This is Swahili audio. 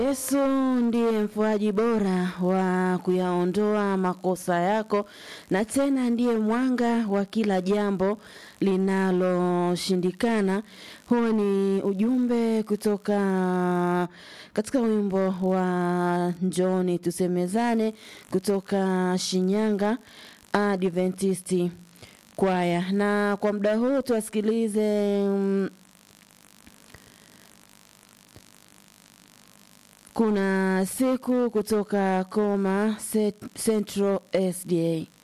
Yesu ndiye mfuaji bora wa kuyaondoa makosa yako na tena ndiye mwanga wa kila jambo linaloshindikana. Huo ni ujumbe kutoka katika wimbo wa Njoni Tusemezane kutoka Shinyanga Adventisti kwaya. Na kwa muda huu tuwasikilize mm, kuna siku kutoka Koma Central SDA.